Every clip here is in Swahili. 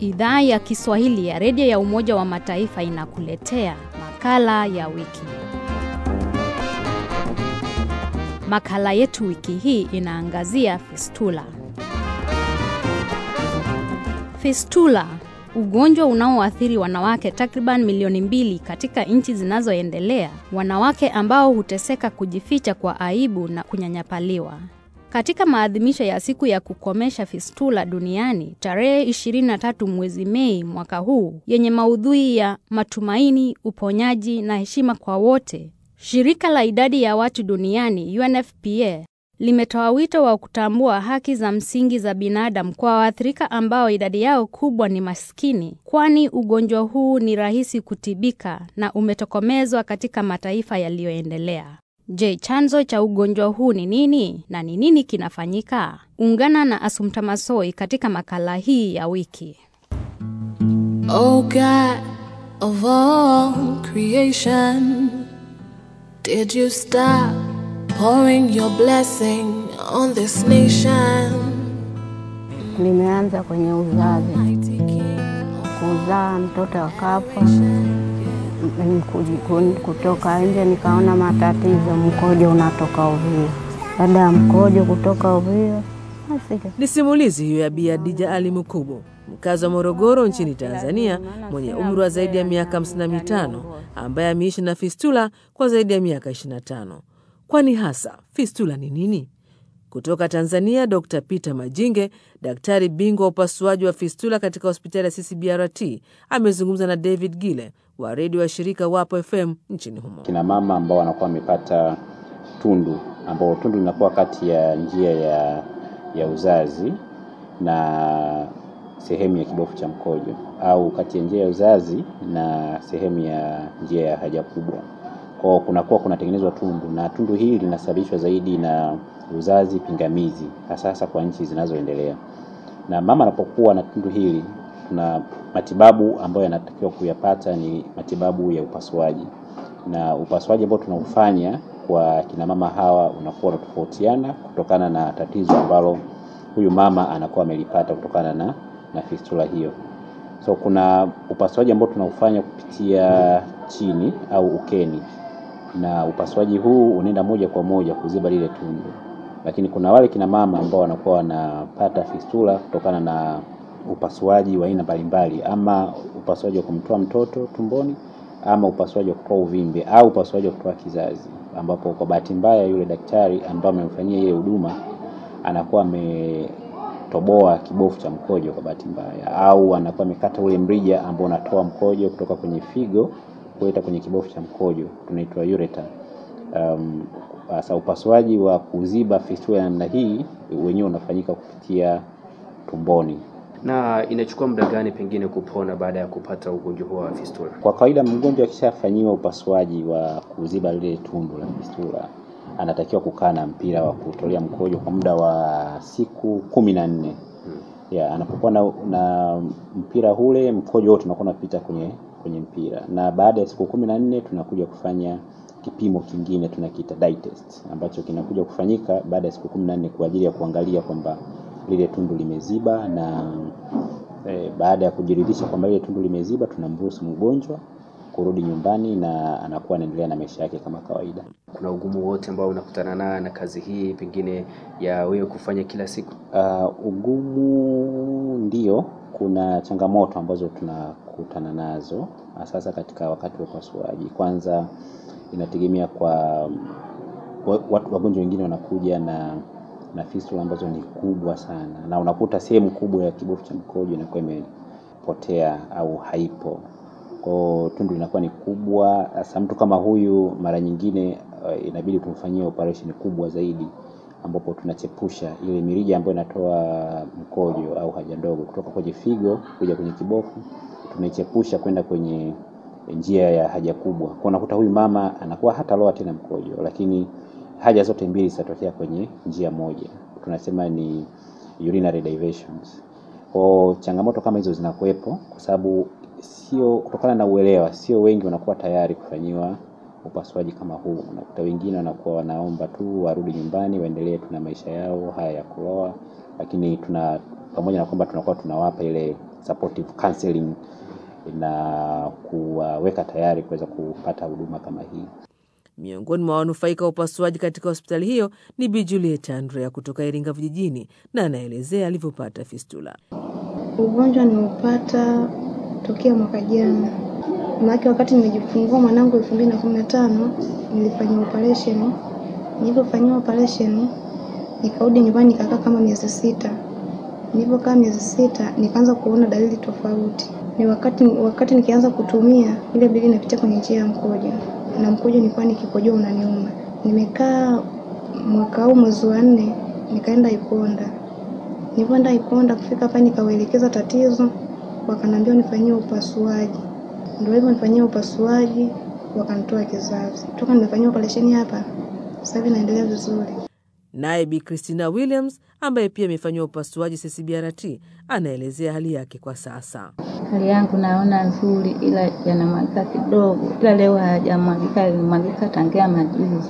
Idhaa ya Kiswahili ya redio ya Umoja wa Mataifa inakuletea makala ya wiki. Makala yetu wiki hii inaangazia fistula. Fistula, ugonjwa unaoathiri wanawake takriban milioni mbili katika nchi zinazoendelea, wanawake ambao huteseka kujificha kwa aibu na kunyanyapaliwa. Katika maadhimisho ya siku ya kukomesha fistula duniani tarehe 23 mwezi Mei mwaka huu yenye maudhui ya matumaini, uponyaji na heshima kwa wote, shirika la idadi ya watu duniani UNFPA limetoa wito wa kutambua haki za msingi za binadamu kwa waathirika ambao idadi yao kubwa ni maskini, kwani ugonjwa huu ni rahisi kutibika na umetokomezwa katika mataifa yaliyoendelea. Je, chanzo cha ugonjwa huu ni nini na ni nini kinafanyika? Ungana na Asumta Masoi katika makala hii ya wiki. Oh God of all creation, did you stop pouring your blessing on this nation? Nimeanza kwenye uzazi, Mighty King, kuzaa mtoto akafa, m- kuji- kutoka nje nikaona matatizo, mkojo unatoka ovyo. Baada ya mkojo kutoka ovyo, basi Ni simulizi hiyo ya Bi Adija Ali Mukubo, mkazi wa Morogoro nchini Tanzania, mwenye umri wa zaidi ya miaka 55 ambaye ameishi na fistula kwa zaidi ya miaka 25. Kwani hasa fistula ni nini? Kutoka Tanzania, Dr Peter Majinge, daktari bingwa wa upasuaji wa fistula katika hospitali ya CCBRT, amezungumza na David Gile wa redio wa shirika Wapo FM nchini humo. kina mama ambao wanakuwa wamepata tundu ambao tundu linakuwa kati ya njia ya, ya uzazi na sehemu ya kibofu cha mkojo au kati ya njia ya uzazi na sehemu ya njia ya haja kubwa. Kwao kunakuwa kunatengenezwa tundu na tundu hili linasababishwa zaidi na uzazi pingamizi, hasa hasa kwa nchi zinazoendelea. Na mama anapokuwa na tundu hili, tuna matibabu ambayo yanatakiwa kuyapata ni matibabu ya upasuaji, na upasuaji ambao tunaufanya kwa kina mama hawa unakuwa unatofautiana kutokana na tatizo ambalo huyu mama anakuwa amelipata kutokana na, na fistula hiyo. So kuna upasuaji ambao tunaufanya kupitia chini au ukeni, na upasuaji huu unaenda moja kwa moja kuziba lile tundu, lakini kuna wale kina mama ambao wanakuwa wanapata fistula kutokana na upasuaji wa aina mbalimbali, ama upasuaji wa kumtoa mtoto tumboni, ama upasuaji wa kutoa uvimbe au upasuaji wa kutoa kizazi, ambapo kwa bahati mbaya yule daktari ambaye amemfanyia ile huduma anakuwa ametoboa kibofu cha mkojo kwa bahati mbaya, au anakuwa amekata ule mrija ambao unatoa mkojo kutoka kwenye figo kuleta kwenye kibofu cha mkojo, tunaitwa ureter. Um, sasa upasuaji wa kuziba fistula ya namna hii wenyewe unafanyika kupitia tumboni. Na inachukua muda gani pengine kupona baada ya kupata ugonjwa huo wa fistula? Kwa kawaida mgonjwa akishafanyiwa upasuaji wa kuziba lile tundu la fistula anatakiwa kukaa na mpira wa kutolea mkojo kwa muda wa siku kumi na nne. Ya, anapokuwa na, na mpira ule mkojo wote unakuwa unapita kwenye kwenye mpira, na baada ya siku kumi na nne tunakuja kufanya kipimo kingine tunakiita dye test ambacho kinakuja kufanyika baada ya siku kumi na nne kwa ajili ya kuangalia kwamba lile tundu limeziba, na eh, baada ya kujiridhisha kwamba lile tundu limeziba tunamruhusu mgonjwa kurudi nyumbani na anakuwa anaendelea na maisha yake kama kawaida. Kuna ugumu wote ambao unakutana nayo na kazi hii pengine ya wewe kufanya kila siku? Uh, ugumu ndio, kuna changamoto ambazo tunakutana nazo sasa katika wakati wa upasuaji. Kwanza inategemea kwa wa- watu wagonjwa wengine wanakuja na na fistula ambazo ni kubwa sana, na unakuta sehemu kubwa ya kibofu cha mkojo inakuwa imepotea au haipo, kwao tundu linakuwa ni kubwa. Sasa mtu kama huyu mara nyingine uh, inabidi tumfanyie operation kubwa zaidi ambapo tunachepusha ile mirija ambayo inatoa mkojo au haja ndogo kutoka kwenye figo kuja kwenye kibofu, tunaichepusha kwenda kwenye njia ya haja kubwa. Kwa unakuta huyu mama anakuwa hata loa tena mkojo, lakini haja zote mbili zitatokea kwenye njia moja, tunasema ni urinary diversions. Kwa changamoto kama hizo zinakuwepo, kwa sababu sio kutokana na uelewa, sio wengi wanakuwa tayari kufanyiwa upasuaji kama huu. Unakuta wengine wanakuwa wanaomba tu warudi nyumbani waendelee tu na maisha yao haya ya kuoa, lakini tuna pamoja na kwamba tunakuwa tunawapa ile supportive counseling na kuwaweka tayari kuweza kupata huduma kama hii. Miongoni mwa wanufaika wa upasuaji katika hospitali hiyo ni Bi Juliet Andrea kutoka Iringa vijijini, na anaelezea alivyopata fistula. Ugonjwa nimeupata tokea mwaka jana, maanake wakati nimejifungua mwanangu elfu mbili na kumi na tano nilifanyiwa operation. Nilivyofanyiwa operation nikarudi nyumbani nikakaa kama miezi sita. Nilivyokaa miezi sita nikaanza kuona dalili tofauti. Ni wakati wakati nikianza kutumia ile bili inapitia kwenye njia ya mkojo, na mkojo nilikuwa nikikojoa unaniuma. Nimekaa mwaka huu mwezi wa nne nikaenda Iponda. Nilivyoenda Iponda kufika hapa nikawaelekeza tatizo, wakaniambia nifanyie upasuaji. Ndio hivyo nifanyie upasuaji, wakanitoa kizazi. Toka nimefanyiwa operesheni hapa, sasa hivi naendelea vizuri. Naye Bi Christina Williams ambaye pia amefanyiwa upasuaji CCBRT anaelezea hali yake kwa sasa. Hali yangu naona nzuri, ila yanamwagika kidogo, ila leo hayajamwagika, yalimwagika tangia majuzi,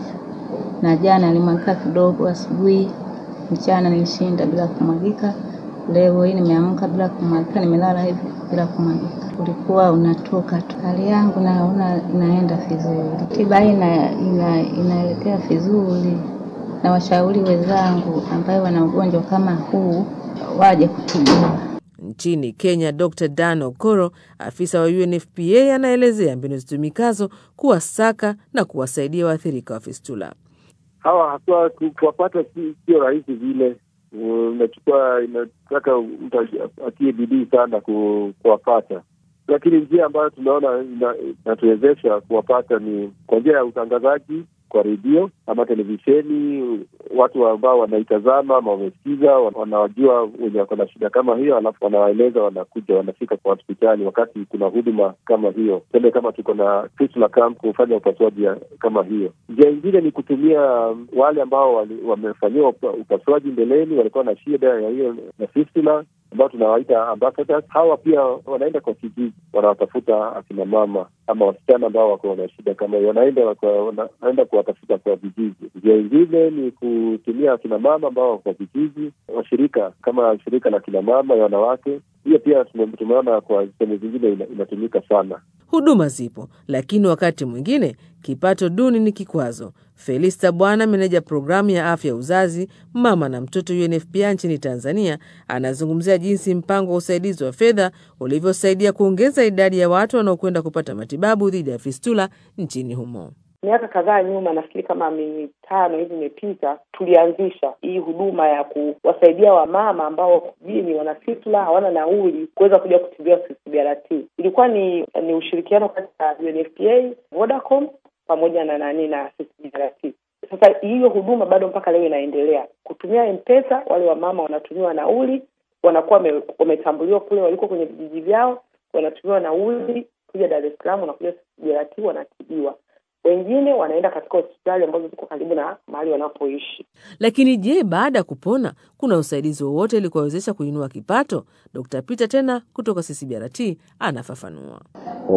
na jana yalimwagika kidogo asubuhi. Mchana nilishinda bila kumwagika, leo hii nimeamka bila kumwagika, nimelala hivi bila kumwagika, ulikuwa unatoka tu. Hali yangu naona inaenda vizuri, tiba hii ina, ina, inaelekea vizuri, na washauri wenzangu ambayo wana ugonjwa kama huu waje kutibiwa. Nchini Kenya, Dr Dan Okoro, afisa wa UNFPA, anaelezea mbinu zitumikazo kuwasaka na kuwasaidia waathirika wa fistula. hawa haswa kuwapata si- sio rahisi vile. Unachukua, inataka mtu atie bidii sana ku- kuwapata, lakini njia ambayo tunaona ina- inatuwezesha kuwapata ni kwa njia ya utangazaji kwa redio ama televisheni. Watu ambao wanaitazama ama wamesikiza, wan- wanawajua wenye wako na shida kama hiyo, alafu wanawaeleza, wanakuja, wanafika kwa hospitali wakati kuna huduma kama hiyo. Tuseme kama tuko na fistula camp kufanya upasuaji ya- kama hiyo. Njia ingine ni kutumia um, wale ambao wali- wamefanyiwa upa- upasuaji mbeleni, walikuwa na shida ya hiyo na fistula ambao tunawaita ambassadors. Hawa pia wanaenda kwa kijiji, wanawatafuta akina mama ama wasichana ambao wako na shida kama hiyo, wanaenda kwa- wanaenda kuwatafuta kwa vijiji. Njia ingine ni kutumia akina mama ambao wako kwa vijiji, washirika kama shirika la kina mama ya wanawake. Hiyo pia tume- tumeona kwa sehemu zingine ina- inatumika sana. Huduma zipo, lakini wakati mwingine kipato duni ni kikwazo. Felista Bwana, meneja programu ya afya ya uzazi, mama na mtoto UNFPA nchini Tanzania, anazungumzia jinsi mpango wa usaidizi wa fedha ulivyosaidia kuongeza idadi ya watu wanaokwenda kupata matibabu dhidi ya fistula nchini humo. Miaka kadhaa nyuma, nafikiri kama mitano hivi imepita, tulianzisha hii huduma ya kuwasaidia wamama ambao wako mjini wana fistula, hawana nauli kuweza kuja kutibiwa CCBRT. Ilikuwa ni ni ushirikiano kati ya UNFPA, Vodacom pamoja na nani na CCBRT. Sasa hiyo huduma bado mpaka leo inaendelea kutumia M-Pesa. Wale wamama wanatumiwa nauli, wanakuwa wame- wametambuliwa kule waliko kwenye vijiji vyao, wanatumiwa nauli kuja Dar es Salaam, wanakuja CCBRT, wanatibiwa wengine wanaenda katika hospitali ambazo ziko karibu na mahali wanapoishi. Lakini je, baada ya kupona kuna usaidizi wowote ili kuwawezesha kuinua kipato? Dr Peter tena kutoka CCBRT anafafanua. Kwa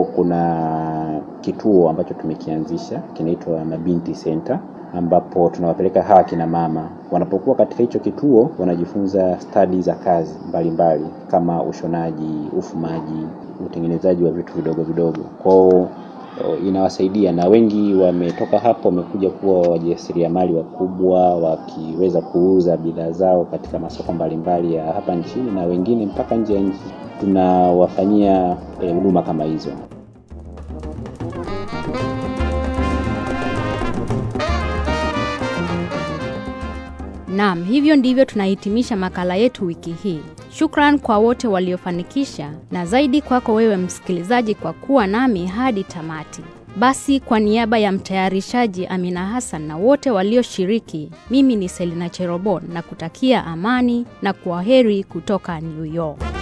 kuna kituo ambacho tumekianzisha kinaitwa Mabinti Center ambapo tunawapeleka hawa kina mama. Wanapokuwa katika hicho kituo, wanajifunza stadi za kazi mbalimbali mbali, kama ushonaji, ufumaji, utengenezaji wa vitu vidogo vidogo. Kwao inawasaidia na wengi wametoka hapo wamekuja kuwa wajasiriamali wakubwa, wakiweza kuuza bidhaa zao katika masoko mbalimbali ya hapa nchini na wengine mpaka nje ya nchi. Tunawafanyia huduma eh, kama hizo. Naam, hivyo ndivyo tunahitimisha makala yetu wiki hii. Shukran kwa wote waliofanikisha na zaidi kwako wewe msikilizaji kwa kuwa nami hadi tamati. Basi kwa niaba ya mtayarishaji Amina Hassan na wote walioshiriki, mimi ni Selina Cherobon na kutakia amani na kwaheri kutoka New York.